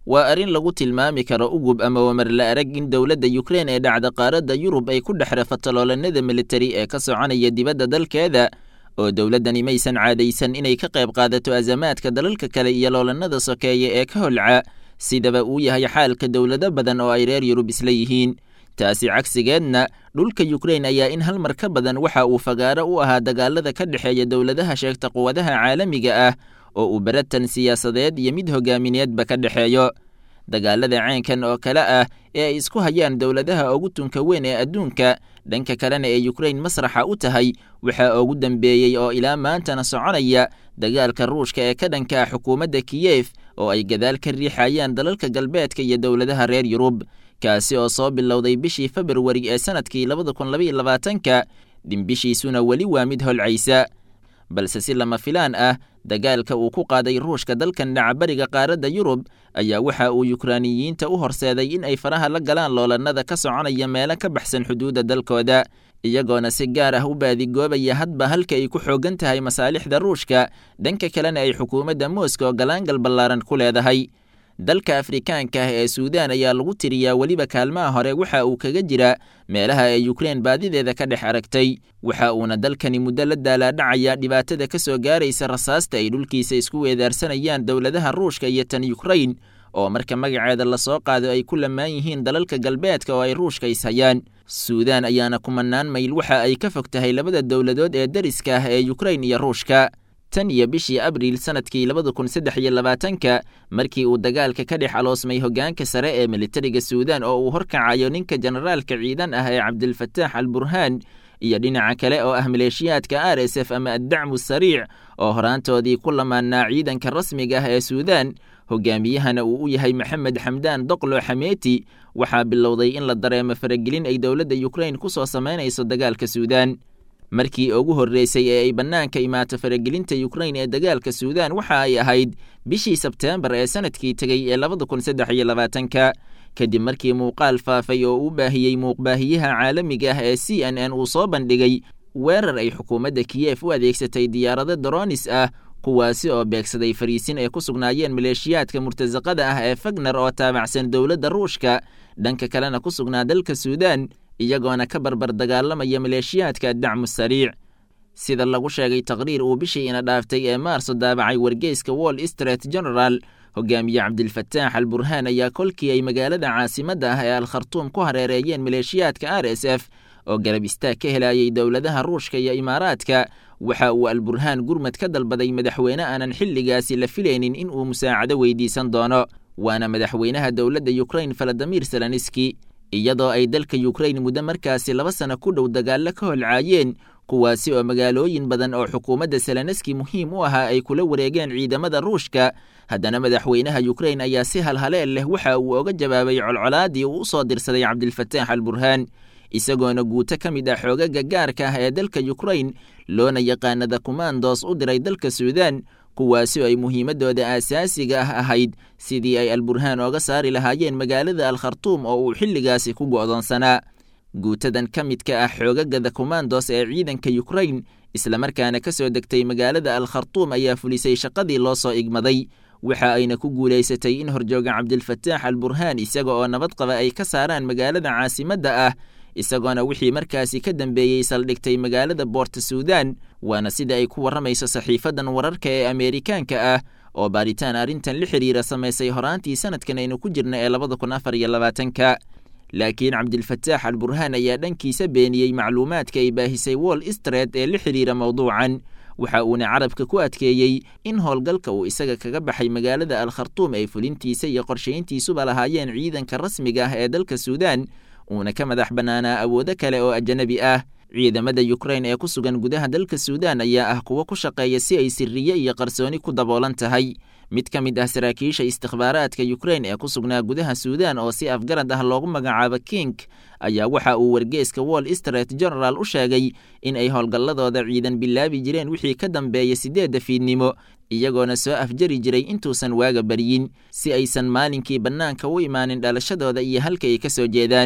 waa arrin lagu tilmaami karo ugub ama wamarla arag in dowladda yukrein ee dhacda qaaradda yurub ay ku dhex rafatoloolanada militari ee ka soconaya dibadda dalkeeda oo dowladdani maysan caadaysan inay ka qayb qaadato azamaadka dalalka kale iyo loolannada sokeeye ee ka holca sidaba uu yahay xaalka dowlado badan oo ay reer yurub isla yihiin taasi cagsigeedna dhulka yukrein ayaa in hal mar ka badan waxa uu fagaaro u ahaa dagaalada ka dhexeeya dowladaha sheegta quwadaha caalamiga ah oo uu beratan siyaasadeed iyo mid hogaamineedba ka dhexeeyo dagaalada ceenkan oo kale ah ee ay isku hayaan dowladaha ugu tunka weyn ee adduunka dhanka kalena ee yukrein masraxa u tahay waxaa ugu dambeeyey oo ilaa maantana soconaya dagaalka ruushka ee ka dhanka ah xukuumadda kiyef oo ay gadaal ka riixayaan dalalka galbeedka iyo dowladaha reer yurub kaasi oo soo bilowday bishii februari ee sanadkii labada kun labaiyo labaatanka dhimbishiisuna weli waa mid holcaysa balse si lama filaan ah dagaalka uu ku qaaday ruushka dalkan dhacabariga qaaradda yurub ayaa waxa uu yukraaniyiinta u horseeday in ay faraha la galaan loolannada ka soconaya meelo ka baxsan xuduudda dalkooda iyagoona si gaar ah u baadigoobaya hadba halka ay ku xoogan tahay masaalixda ruushka dhanka kalena ay xukuumadda moscow galaangal ballaaran ku leedahay dalka afrikaanka ah ee suudaan ayaa lagu tiriyaa weliba kaalmaha hore waxa uu kaga jira meelaha ay yukrein baadideeda ka dhex aragtay waxa uuna dalkani muddo la daalaadhacaya dhibaatada ka soo gaaraysa rasaasta ay dhulkiisa isku weedaarsanayaan dowladaha ruushka iyo tan yukrein oo marka magaceeda lasoo qaado ay ku lamaan yihiin dalalka galbeedka oo ay ruushka ishayaan suudaan ayaana kumanaan mayl waxa ay ka fog tahay labada dowladood ee dariska ah ee yukrein iyo ruushka tan iyo bishii abriil sanadkii labada kun saddex iyo labaatanka markii uu dagaalka ka dhex aloosmay hoggaanka sare ee militariga suudaan oo uu horkacayo ninka generaalka ciidan ah ee cabdilfataax al burhaan iyo dhinaca kale oo ah maleeshiyaadka r s f ama addacmu sariic oo horaantoodii ku lamaanaa ciidanka rasmiga ah ee suudaan hogaamiyahana uu u yahay maxamed xamdaan doqlo xameeti waxaa bilowday in la dareemo faragelin ay dowladda yukrein ku soo samaynayso dagaalka suudaan markii ugu horreysay ee ay bannaanka imaato faragelinta yukrein ee dagaalka suudaan waxa ay ahayd bishii sebteembar ee sanadkii tegey ee labada kun saddex iyo labaatanka kadib markii muuqaal faafay oo u baahiyey muuqbaahiyaha caalamiga ah ee c n n uu soo bandhigay weerar ay xukuumadda kiyef u adeegsatay diyaarado doronis ah kuwaasi oo beegsaday fariisin ay ku sugnaayeen maleeshiyaadka murtasaqada ah ee fagner oo taabacsan dowladda ruushka dhanka kalena ku sugnaa dalka suudaan iyagoona ka barbar dagaalamaya maleeshiyaadka dacmu sariic sida lagu sheegay taqriir uu bishii ina dhaaftay ee maarso daabacay wargeyska wall street general hogaamiye cabdilfataax al burhaan ayaa kolkii ay magaalada caasimadda ah ee al khartuum ku hareereeyeen maleeshiyaadka r s f oo garab istaag ka helayay dowladaha ruushka iyo imaaraadka waxa uu al burhaan gurmad ka dalbaday madaxweyne aanan xilligaasi la filaynin in uu musaacado weydiisan doono waana madaxweynaha dowladda yukrein faladimir selaniski iyadoo ay dalka yukrein muddo markaasi laba sano ku dhow dagaallo ka holcaayeen kuwaasi oo magaalooyin badan oo xukuumadda seleneski muhiim u ahaa ay kula wareegeen ciidamada ruushka haddana madaxweynaha yukrein ayaa si halhaleel leh waxa uu oga jawaabay colcolaadii uu u soo dirsaday cabdilfataax al burhaan isagoona guuto ka mid ah xoogaga gaarka ah ee dalka yukrein loona yaqaanada kumandos u diray dalka suudaan kuwaasi oo ay muhiimadooda aasaasiga ah ahayd sidii ay alburhaan ooga saari lahaayeen magaalada al khartuum oo uu xilligaasi ku go'doonsanaa guutadan ka midka ah xoogagada kumandos ee ciidanka yukrein islamarkaana ka soo degtay magaalada al khartuum ayaa fulisay shaqadii loo soo igmaday waxa ayna ku guulaysatay in horjooga cabdilfataax al burhaan isaga oo nabad qaba ay ka saaraan magaalada caasimadda ah isagoona wixii markaasi ka dambeeyey saldhigtay magaalada boorta suudaan waana sida ay ku warramayso saxiifadan wararka ee ameerikaanka ah oo baaritaan arrintan la xiriira samaysay horaantii sanadkan aynu ku jirna ee labada kun afar iyo labaatanka laakiin cabdilfataax al burhaan ayaa dhankiisa beeniyey macluumaadka ay baahisay wall street ee la xiriira mowduucan waxa uuna carabka ku adkeeyey in howlgalka uu isaga kaga baxay magaalada al khartuum ay fulintiisa iyo qorshayntiisuba lahaayeen ciidanka rasmiga ah ee dalka suudaan uuna ka madax bannaanaa awoodo kale oo ajanabi ah ciidamada yukrein ee ku sugan gudaha dalka suudaan ayaa ah kuwo ku shaqeeya si ay siriye iyo qarsooni ku daboolan tahay mid ka mid ah saraakiisha istikhbaaraadka yukrein ee ku sugnaa gudaha suudaan oo si afgarad ah loogu magacaabo king ayaa waxa uu wargeeska wall street general u sheegay in ay howlgalladooda ciidan bilaabi jireen wixii ka dambeeya siddeedda fiidnimo iyagoona soo afjari jiray intuusan waaga baryin si aysan maalinkii bannaanka u imaanin dhalashadooda iyo halka ay ka soo jeedaan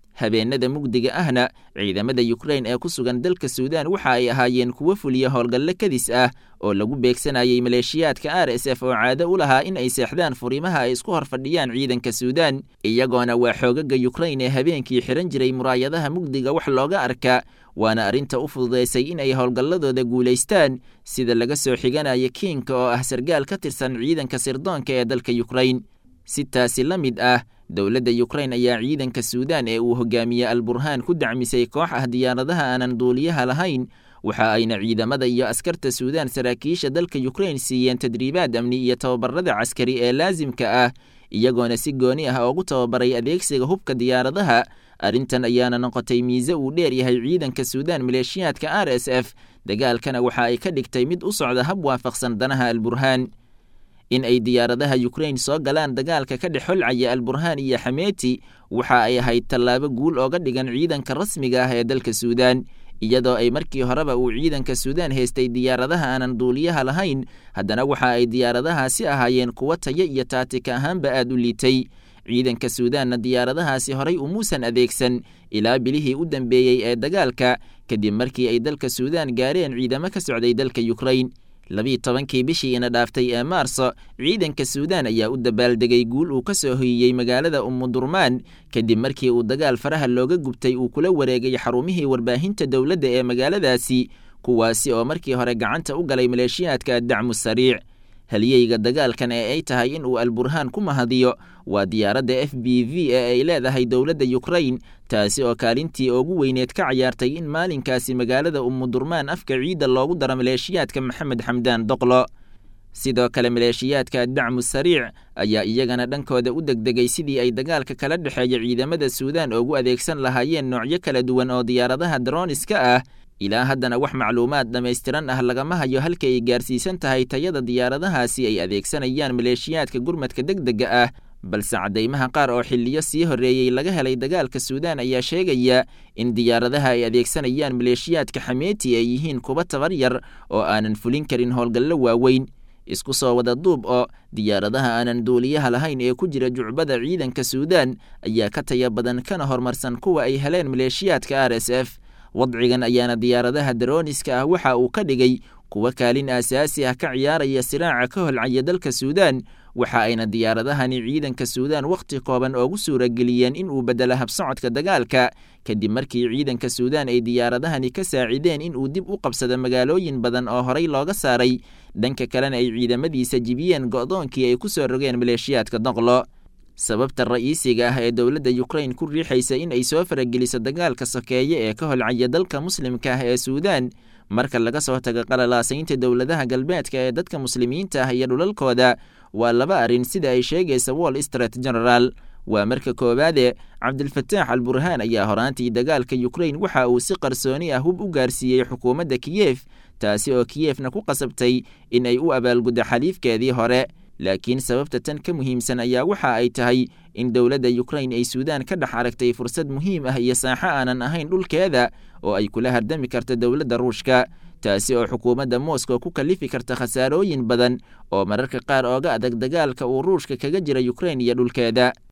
habeenada mugdiga ahna ciidamada yukrain ee ku sugan dalka suudaan waxa ay ahaayeen kuwo fuliya howlgallo kadis ah oo lagu beegsanayay maleeshiyaadka r s f oo caado u lahaa in ay seexdaan furimaha ay isku hor fadhiyaan ciidanka suudaan iyagoona waa xoogaga yukrain ee habeenkii xihan jiray muraayadaha mugdiga wax looga arka waana arrinta u fududaysay in ay howlgalladooda guulaystaan sida laga soo xiganaya kiinka oo ah sargaal ka tirsan ciidanka sirdoonka ee dalka yukrain si taasi la mid ah dowladda yukrain ayaa ciidanka suudaan ee uu hogaamiye alburhaan ku dacmisay koox ah diyaaradaha aanan duuliyaha lahayn waxa ayna ciidamada iyo askarta suudaan saraakiisha dalka yukrain siiyeen tadriibaad amni iyo tababarada caskari ee laasimka ah iyagoona si gooni ah oogu tababaray adeegsiga hubka diyaaradaha arrintan ayaana noqotay miise uu dheer yahay ciidanka suudaan maleeshiyaadka r s f dagaalkana waxa ay ka dhigtay mid u socda hab waafaqsan danaha alburhaan in ay diyaaradaha yukrain soo galaan dagaalka ka dhex holcaya alburhaan iyo xameeti waxa ay ahayd tallaabo guul ooga dhigan ciidanka rasmiga ah ee dalka suudaan iyadoo ay markii horeba uu ciidanka suudaan haystay diyaaradaha aanan duuliyaha lahayn haddana waxa ay diyaaradahaasi ahaayeen kuwo tayo iyo taatika ahaanba aad u liitay ciidanka suudaanna diyaaradahaasi horay umuusan adeegsan ilaa bilihii u dambeeyey ee dagaalka kadib markii ay dalka suudaan gaareen ciidamo ka socday dalka yukrain labiiyi tobankii bishii ina dhaaftay ee maarso ciidanka suudaan ayaa u dabaaldegay guul uu ka soo hoyiyey magaalada umudurmaan kadib markii uu dagaal faraha looga gubtay uu kula wareegay xarumihii warbaahinta dowladda ee magaaladaasi kuwaasi oo markii hore gacanta u galay maleeshiyaadka addacmu sariic halyeyga dagaalkan ee ay tahay in uu alburhaan ku mahadiyo waa diyaaradda f b v ee ay leedahay dowladda yukrain taasi oo kaalintii ugu weyneed ka cayaartay in maalinkaasi magaalada umudurmaan afka ciidda loogu daro maleeshiyaadka maxamed xamdaan doqlo sidoo kale maleeshiyaadka addacmu sariic ayaa iyagana dhankooda u degdegay sidii ay dagaalka kala dhexeeya ciidamada suudaan ugu adeegsan lahaayeen noocyo kala duwan oo diyaaradaha daroniska ah ilaa haddana wax macluumaad dhammaystiran ah lagama hayo halka ay gaarsiisan tahay tayada diyaaradahaasi ay adeegsanayaan maleeshiyaadka gurmadka deg dega ah balse caddaymaha qaar oo xiliyo sii horreeyey laga helay dagaalka suudaan ayaa sheegaya in diyaaradaha ay adeegsanayaan maleeshiyaadka xameeti ay yihiin kuwa tabar yar oo aanan fulin karin howlgallo waaweyn isku soo wada duub oo diyaaradaha aanan duuliyaha lahayn ee ku jira jucbada ciidanka suudaan ayaa ka taya badan kana horumarsan kuwa ay heleen maleeshiyaadka r s f wadcigan ayaana diyaaradaha daroniska ah waxa uu ka dhigay kuwa kaalin aasaasi ah ka ciyaaraya siraaca ka holcaya dalka suudaan waxa ayna diyaaradahani ciidanka suudaan wakhti kooban oogu suurageliyeen in uu bedelo habsocodka dagaalka kadib markii ciidanka suudaan ay diyaaradahani ka saacideen in uu dib u qabsado magaalooyin badan oo horey looga saaray dhanka kalena ay ciidamadiisa jibiyeen go'doonkii ay ku soo rogeen maleeshiyaadka doqlo sababta ra'iisiga ah ee dowladda yukrain ku riixaysa in ay soo farageliso dagaalka sokeeye ee ka holcaya dalka muslimka ah ee suudaan marka laga soo tago qalalaasaynta dowladaha galbeedka ee dadka muslimiinta ah iyo dhulalkooda waa laba arrin sida ay sheegaysa wall street general waa marka koowaade cabdilfataax al burhaan ayaa horaantii dagaalka yukrain waxa uu si qarsooni ah hub u gaarsiiyey xukuumadda kiyef taasi oo kiyefna ku qasabtay in ay u abaalguddo xaliifkeedii hore laakiin sababta tan ka muhiimsan ayaa waxa ay tahay in dowladda yukrain ay suudaan ka dhex aragtay fursad muhiim ah iyo saaxo aanan ahayn dhulkeeda oo ay kula hardami karta dowladda ruushka taasi oo xukuumadda moscow ku kalifi karta khasaarooyin badan oo mararka qaar ooga adag dagaalka uu ruushka kaga jira yukrain iyo dhulkeeda